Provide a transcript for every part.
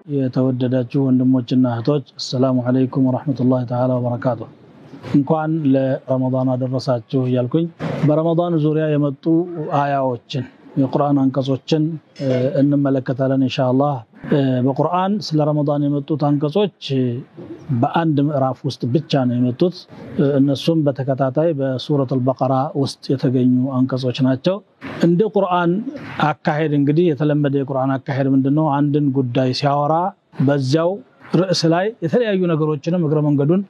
የተወደዳችሁ ወንድሞችና እህቶች አሰላሙ አለይኩም ወረሕመቱላሂ ተዓላ ወበረካቱ። እንኳን ለረመዳን አደረሳችሁ እያልኩኝ በረመዳን ዙሪያ የመጡ አያዎችን የቁርአን አንቀጾችን እንመለከታለን ኢንሻአላህ። በቁርአን ስለ ረመዳን የመጡት አንቀጾች በአንድ ምዕራፍ ውስጥ ብቻ ነው የመጡት። እነሱም በተከታታይ በሱረት አልበቀራ ውስጥ የተገኙ አንቀጾች ናቸው። እንደ ቁርአን አካሄድ እንግዲህ የተለመደ የቁርአን አካሄድ ምንድነው? አንድን ጉዳይ ሲያወራ በዚያው ርዕስ ላይ የተለያዩ ነገሮችንም እግረ መንገዱን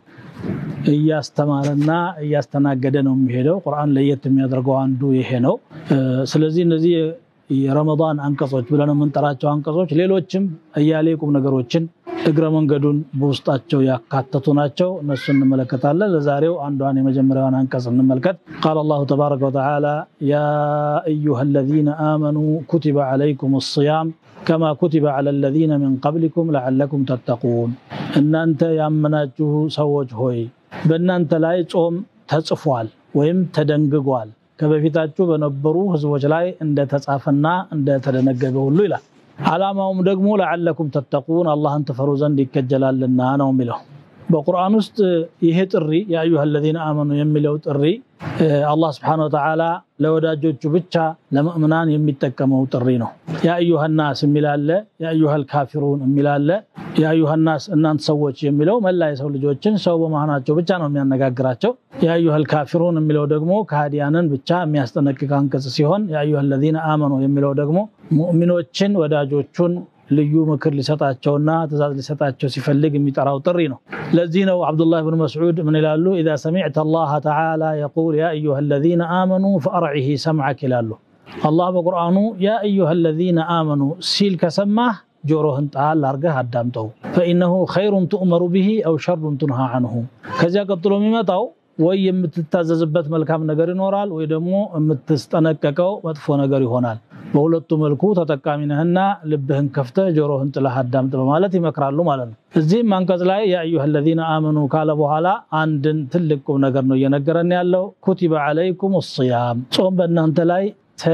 እያስተማረና እያስተናገደ ነው የሚሄደው። ቁርአን ለየት የሚያደርገው አንዱ ይሄ ነው። ስለዚህ እነዚህ የረመዳን አንቀጾች ብለን የምንጠራቸው አንቀጾች ሌሎችም እያሌ ቁም ነገሮችን እግረ መንገዱን በውስጣቸው ያካተቱ ናቸው። እነሱ እንመለከታለን። ለዛሬው አንዷን የመጀመሪያዋን አንቀጽ እንመልከት። ቃል አላሁ ተባረከ ወተዓላ ያ አዩሃ አለዚነ አመኑ ኩቲበ ዓለይኩም አስያም ከማ ኩቲበ ዓላ አለዚነ ሚን ቀብሊኩም ለዓለኩም ተተቁን። እናንተ ያመናችሁ ሰዎች ሆይ በእናንተ ላይ ጾም ተጽፏል ወይም ተደንግጓል ከበፊታችሁ በነበሩ ህዝቦች ላይ እንደተጻፈና እንደተደነገገ ሁሉ ይላል። ዓላማውም ደግሞ ለዓለኩም ተተቁን አላህን ትፈሩ ዘንድ ይከጀላልና ነው የሚለው። በቁርአን ውስጥ ይሄ ጥሪ የአዩሃ አለዚነ አመኑ የሚለው ጥሪ አላህ ስብሐነሁ ወተዓላ ለወዳጆቹ ብቻ ለምእምናን የሚጠቀመው ጥሪ ነው። የአዩሃ ናስ የሚላለ የአዩሃ ልካፊሩን የሚላለ የአዩሃ ናስ እናንተ ሰዎች የሚለው መላ የሰው ልጆችን ሰው በመሆናቸው ብቻ ነው የሚያነጋግራቸው። የአዩሃ ልካፊሩን የሚለው ደግሞ ከሃዲያንን ብቻ የሚያስጠነቅቅ አንቀጽ ሲሆን የአዩሃ አለዚነ አመኑ የሚለው ደግሞ ሙእሚኖችን ወዳጆቹን ልዩ ምክር ሊሰጣቸውና ትእዛዝ ሊሰጣቸው ሲፈልግ የሚጠራው ጥሪ ነው። ለዚህ ነው አብዱላህ ብን መስዑድ ምን ይላሉ? ኢዛ ሰሚዕተ አላህ ተዓላ የቁል ያ አዩሃ አለዚነ አመኑ ፈአርዒሂ ሰምዐክ ይላሉ። አላህ በቁርአኑ ያ አዩሃ አለዚነ አመኑ ሲል ከሰማህ ጆሮህን ጣል አርገህ አዳምጠው። ፈኢነሁ ኸይሩን ትእመሩ ብሂ አው ሸሩን ቱንሃ አንሁ። ከዚያ ቀጥሎ የሚመጣው ወይ የምትታዘዝበት መልካም ነገር ይኖራል፣ ወይ ደግሞ የምትስጠነቀቀው መጥፎ ነገር ይሆናል። በሁለቱ መልኩ ተጠቃሚ ነህና ልብህን ከፍተህ ጆሮህን ጥለህ አዳምጥ በማለት ይመክራሉ ማለት ነው። እዚህም አንቀጽ ላይ የአዩሃ አለዚነ አመኑ ካለ በኋላ አንድን ትልቅ ቁም ነገር ነው እየነገረን ያለው። ኩቲበ ዓለይኩም ሲያም ጾም በእናንተ ላይ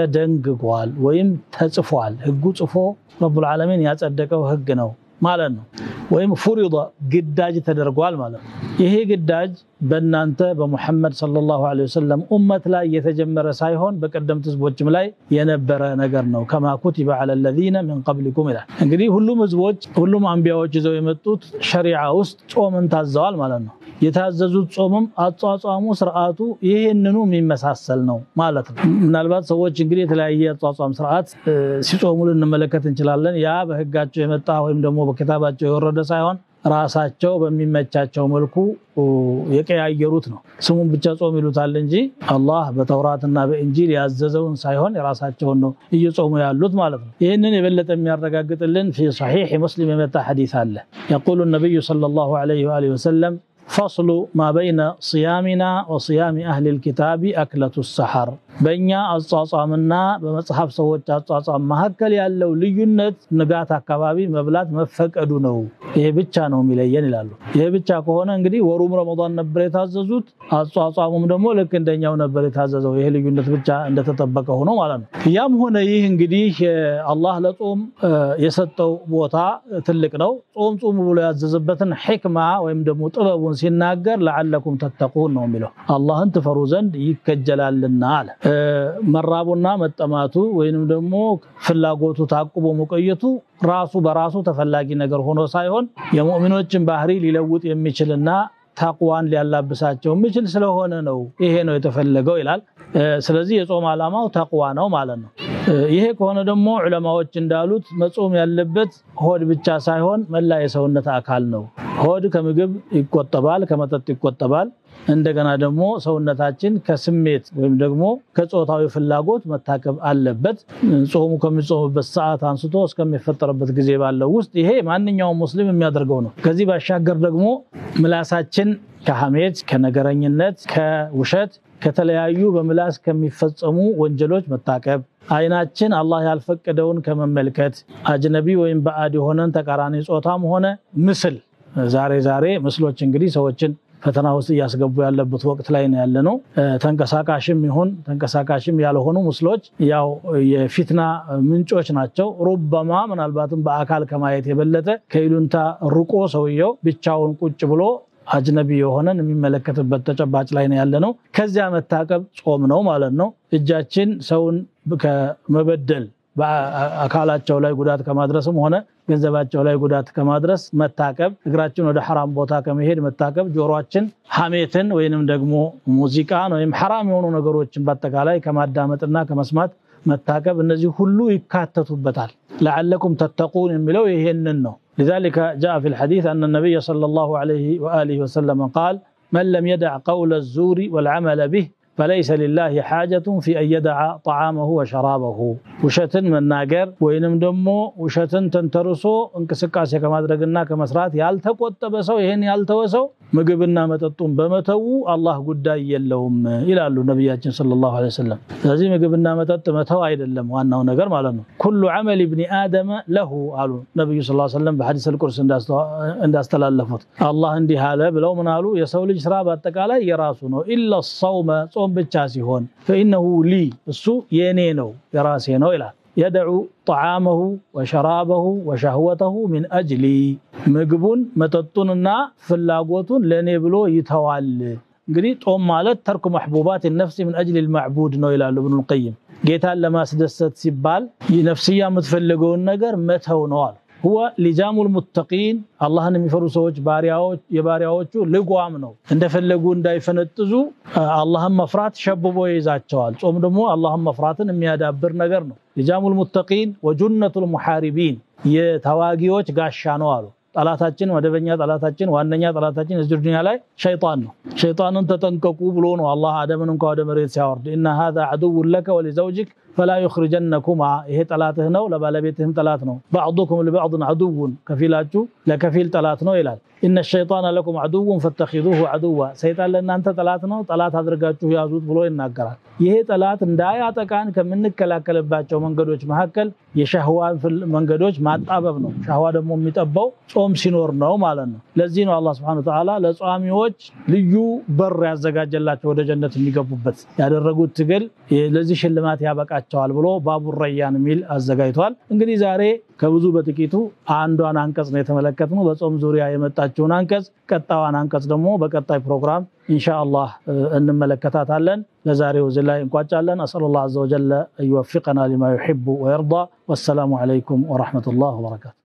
ተደንግጓል ወይም ተጽፏል። ህጉ ጽፎ ረቡል ዓለሚን ያጸደቀው ህግ ነው ማለት ነው። ወይም ፉሪዳ ግዳጅ ተደርጓል ማለት ነው። ይሄ ግዳጅ በእናንተ በሙሐመድ ሰለላሁ ዐለይሂ ወሰለም ኡመት ላይ የተጀመረ ሳይሆን በቀደምት ህዝቦችም ላይ የነበረ ነገር ነው። ከማ ኩቲበ ዐለ ለዚነ ሚን ቀብሊኩም ይላል። እንግዲህ ሁሉም ህዝቦች ሁሉም አንቢያዎች ይዘው የመጡት ሸሪዓ ውስጥ ጾምን ታዘዋል ማለት ነው። የታዘዙት ጾምም አጿጿሙ ስርዓቱ ይህንኑ የሚመሳሰል ነው ማለት ነው። ምናልባት ሰዎች እንግዲህ የተለያየ አጿጿም ስርዓት ሲጾሙ ልንመለከት እንችላለን። ያ በህጋቸው የመጣ ወይም ደግሞ በኪታባቸው የወረደ ሳይሆን ራሳቸው በሚመቻቸው መልኩ የቀያየሩት ነው። ስሙን ብቻ ጾም ይሉታል እንጂ አላህ በተውራትና በእንጂል ያዘዘውን ሳይሆን የራሳቸውን ነው እየጾሙ ያሉት ማለት ነው። ይህንን የበለጠ የሚያረጋግጥልን ፊ ሰሒሕ ሙስሊም የመጣ ሐዲስ አለ። የቁሉ ነቢዩ ሰለላሁ ዐለይሂ ወአሊሂ ወሰለም ፈስሉ ማ በይነ ስያሚና ወስያሚ አህሊል ኪታቢ አክለቱ ሰሐር በእኛ አጿጿምና በመጽሐፍ ሰዎች አጿጿም መካከል ያለው ልዩነት ንጋት አካባቢ መብላት መፈቀዱ ነው። ይሄ ብቻ ነው የሚለየን ይላሉ። ይሄ ብቻ ከሆነ እንግዲህ ወሩም ረመዳን ነበር የታዘዙት፣ አጿጿሙም ደግሞ ልክ እንደኛው ነበር የታዘዘው። ይሄ ልዩነት ብቻ እንደተጠበቀ ሆኖ ማለት ነው። ያም ሆነ ይህ እንግዲህ አላህ ለጾም የሰጠው ቦታ ትልቅ ነው። ጾም ጾሙ ብሎ ያዘዘበትን ሕክማ ወይም ደግሞ ጥበቡን ሲናገር ለዓለኩም ተተቁን ነው የሚለው አላህን ትፈሩ ዘንድ ይከጀላልና አለ። መራቡና መጠማቱ ወይንም ደግሞ ፍላጎቱ ታቁቦ መቆየቱ ራሱ በራሱ ተፈላጊ ነገር ሆኖ ሳይሆን የሙእሚኖችን ባህሪ ሊለውጥ የሚችልና ታቅዋን ሊያላብሳቸው የሚችል ስለሆነ ነው ይሄ ነው የተፈለገው ይላል። ስለዚህ የጾም ዓላማው ተቅዋ ነው ማለት ነው። ይሄ ከሆነ ደግሞ ዑለማዎች እንዳሉት መጾም ያለበት ሆድ ብቻ ሳይሆን መላ የሰውነት አካል ነው። ሆድ ከምግብ ይቆጠባል፣ ከመጠጥ ይቆጠባል። እንደገና ደግሞ ሰውነታችን ከስሜት ወይም ደግሞ ከጾታዊ ፍላጎት መታቀብ አለበት። ጾሙ ከሚጾምበት ሰዓት አንስቶ እስከሚፈጠርበት ጊዜ ባለው ውስጥ ይሄ ማንኛውም ሙስሊም የሚያደርገው ነው። ከዚህ ባሻገር ደግሞ ምላሳችን ከሐሜት፣ ከነገረኝነት፣ ከውሸት፣ ከተለያዩ በምላስ ከሚፈጸሙ ወንጀሎች መታቀብ አይናችን አላህ ያልፈቀደውን ከመመልከት አጅነቢ ወይም ባዕድ የሆነን ተቃራኒ ጾታም ሆነ ምስል ዛሬ ዛሬ ምስሎች እንግዲህ ሰዎችን ፈተና ውስጥ እያስገቡ ያለበት ወቅት ላይ ነው ያለ ነው። ተንቀሳቃሽም ይሁን ተንቀሳቃሽም ያልሆኑ ምስሎች ያው የፊትና ምንጮች ናቸው። ሩበማ ምናልባትም በአካል ከማየት የበለጠ ከይሉንታ ርቆ ሰውየው ብቻውን ቁጭ ብሎ አጅነቢ የሆነን የሚመለከትበት ተጨባጭ ላይ ነው ያለ ነው። ከዚያ መታቀብ ጾም ነው ማለት ነው። እጃችን ሰውን ከመበደል በአካላቸው ላይ ጉዳት ከማድረስም ሆነ ገንዘባቸው ላይ ጉዳት ከማድረስ መታቀብ፣ እግራችን ወደ ሐራም ቦታ ከመሄድ መታቀብ፣ ጆሮአችን ሐሜትን ወይንም ደግሞ ሙዚቃን ወይም ሐራም የሆኑ ነገሮችን በአጠቃላይ ከማዳመጥና ከመስማት መታቀብ፣ እነዚህ ሁሉ ይካተቱበታል። ለዓለኩም ተተቁን የሚለው ይሄንን ነው። لذلك جاء في الحديث أن النبي صلى الله عليه وآله وسلم قال من لم يدع قول الزور والعمل به فليس لله حاجة في أن يدع طعامه وشرابه ውሸትን መናገር ወይንም ደግሞ ውሸትን ተንተርሶ እንቅስቃሴ ከማድረግና ከመስራት ያልተቆጠበ ሰው ይሄን ያልተወ ሰው ምግብና መጠጡን በመተዉ አላህ ጉዳይ የለውም ይላሉ ነቢያችን ሰለላሁ ዐለይሂ ወሰለም። ስለዚህ ምግብና መጠጥ መተው አይደለም ዋናው ነገር ማለት ነው። ኩሉ ዐመል ብኒ አደመ ለሁ አሉ ነቢዩ ሰለላሁ ዐለይሂ ወሰለም በሐዲስ አልቁርስ እንዳስተላለፉት አላህ እንዲህ አለ ብለው ምን አሉ? የሰው ልጅ ስራ በአጠቃላይ የራሱ ነው። ኢላ ሰውመ ጾም ብቻ ሲሆን ፈኢነሁ ሊ እሱ የኔ ነው የራሴ ነው ይላል። የደዑ ጠዓመሁ ወሸራበሁ ወሸህወተሁ ሚን አጅሊ ምግቡን መጠጡንና ፍላጎቱን ለእኔ ብሎ ይተዋል። እንግዲህ ጦም ማለት ተርኩ መሕቡባት ነፍሲ ምን አጅሊ ልማዕቡድ ነው ይላሉ እብኑል ቀይም። ጌታን ለማስደሰት ሲባል ነፍስያ የምትፈልገውን ነገር መተው ነው አሉ። ሁወ ሊጃሙል ሙተቂን አላህን የሚፈሩ ሰዎች የባሪያዎቹ ልጓም ነው። እንደፈለጉ እንዳይፈነጥዙ አላህን መፍራት ሸብቦ ይይዛቸዋል። ጾም ደግሞ አላህን መፍራትን የሚያዳብር ነገር ነው። ሊጃሙል ሙተቂን ወጁነቱል ሙሓሪቢን የተዋጊዎች ጋሻ ነው አሉ። ጠላታችን መደበኛ ጠላታችን ዋነኛ ጠላታችን እዚህ ዱንያ ላይ ሸይጣን ነው። ሸይጣንን ተጠንቀቁ ብሎ ነው አላህ አደምን እንኳ ወደ መሬት ሲያወርድ ኢና ሃዛ ዐዱውን ለከ ወሊዘውጅክ ፈላ ዩኽሪጀነኩማ ይሄ ጠላትህ ነው፣ ለባለቤትህም ጠላት ነው። ባዕዱኩም ሊባዕድን ዐዱውን ከፊላችሁ ለከፊል ጠላት ነው ይላል። ኢነ ሸይጣነ ለኩም ዐዱውን ፈተኺዙሁ ዐዱዋ ሰይጣን ለእናንተ ጠላት ነው፣ ጠላት አድርጋችሁ ያዙት ብሎ ይናገራል። ይሄ ጠላት እንዳያጠቃን ከምንከላከልባቸው መንገዶች መካከል የሻህዋን መንገዶች ማጣበብ ነው። ሻህዋ ደግሞ የሚጠባው ጾም ሲኖር ነው ማለት ነው። ለዚህ ነው አላህ ሱብሓነሁ ወተዓላ ለጿሚዎች ልዩ በር ያዘጋጀላቸው ወደ ጀነት የሚገቡበት ያደረጉት ትግል ለዚህ ሽልማት ያበቃቸዋል ብሎ ባቡ ረያን የሚል አዘጋጅቷል። እንግዲህ ዛሬ ከብዙ በጥቂቱ አንዷን አንቀጽ ነው የተመለከትነው፣ በጾም ዙሪያ የመጣችውን አንቀጽ። ቀጣዋን አንቀጽ ደግሞ በቀጣይ ፕሮግራም ኢንሻአላህ እንመለከታታለን። ለዛሬው እዚህ ላይ እንቋጫለን። አስአሉላህ ዐዘ ወጀለ አን ዩወፊቀና ሊማ ዩሒቡ ወየርዳ። ወሰላሙ ዐለይኩም ወረሕመቱላህ ወበረካቱ።